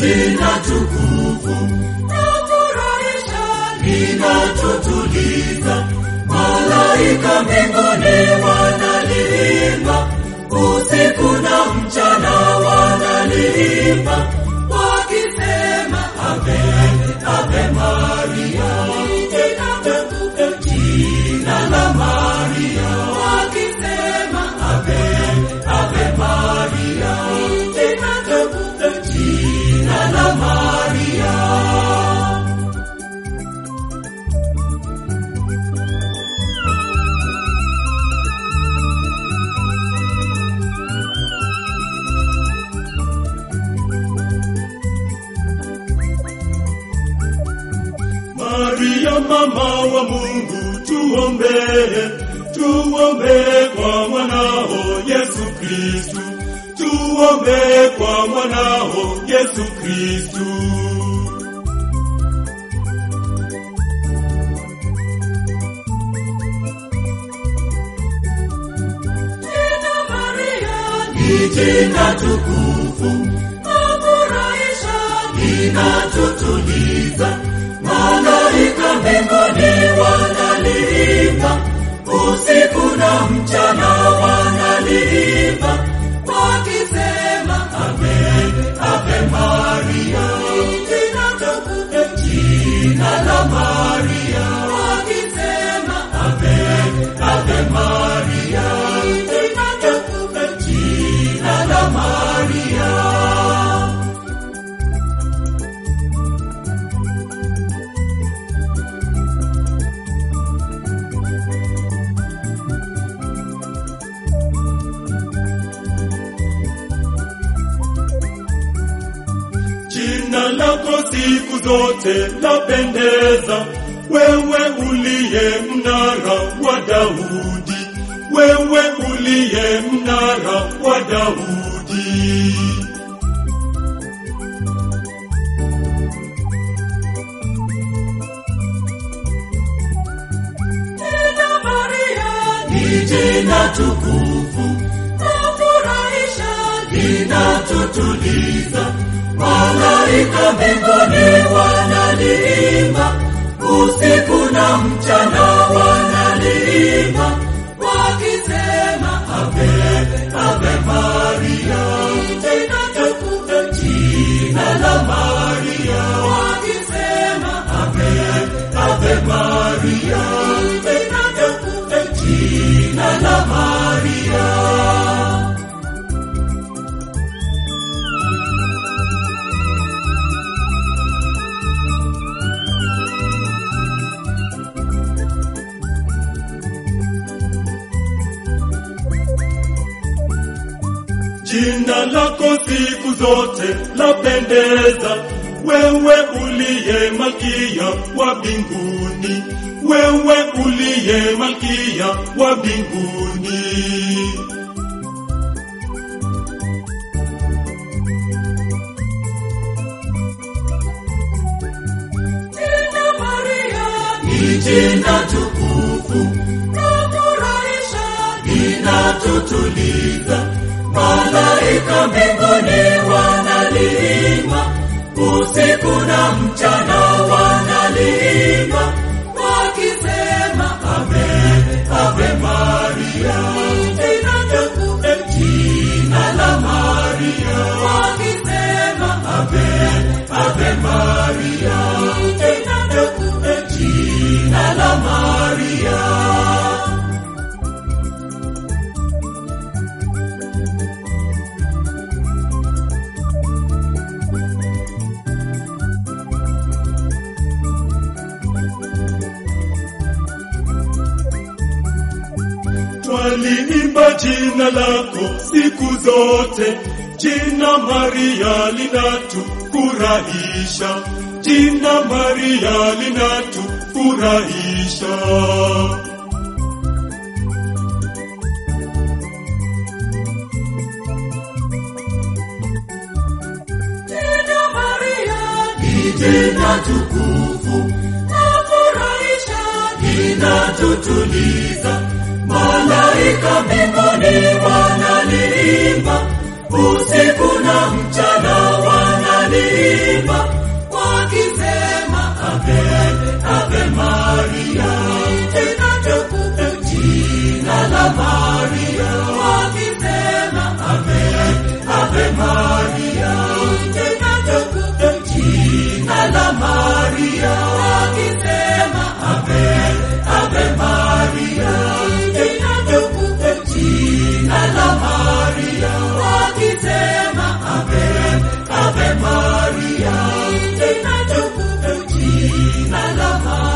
jina tukufu na furahisha linatutuliza. Malaika mbinguni wanaliimba, usiku na mchana wanaliimba, wakisema ave ave Maria, jina tukufu, jina la Maria, wakisema ave ave Maria, jina tukufu, jina la Maria. Maria mama wa Mungu, tuombee, tuombee kwa mwanao Yesu Kristu, tuombee kwa mwanao Yesu Kristu. Jina Maria ni jina tukufu, afurahisha, linatutuliza. Malaika mbinguni wanaliimba, usiku na mchana wanaliimba, wakisema ave ave Maria, jina tukufu, jina la Maria, wakisema ave ave Maria, jina tukufu, jina la Maria. Jina lako siku zote lapendeza, wewe uliye mnara wa Daudi, wewe uliye mnara wa Daudi. Jina Maria ni jina tukufu, afurahisha, linatutuliza. Malaika mbinguni wanaliimba, usiku na mchana wanaliimba, wakisema ave ave Maria, jina tukufu, jina la Maria, wakisema ave ave Maria, jina tukufu, jina la Maria. Jina lako siku zote lapendeza, wewe uliye malkia wa mbinguni, wewe uliye malkia wa mbinguni. Jina Maria ni jina tukufu, lafurahisha, linatutuliza. Malaika mbinguni wanaliimba, usiku na mchana wanaliimba, wakisema ave ave Maria, jina tukufu, jina la Maria, wakisema ave ave Maria, jina tukufu, jina la Maria. Twaliimba jina lako siku zote, jina Maria linatufurahisha, jina Maria linatufurahisha. Jina Maria ni jina tukufu, lafurahisha, linatutuliza. Malaika mbinguni wanaliimba, usiku na mchana wanaliimba jina tukufu, jina la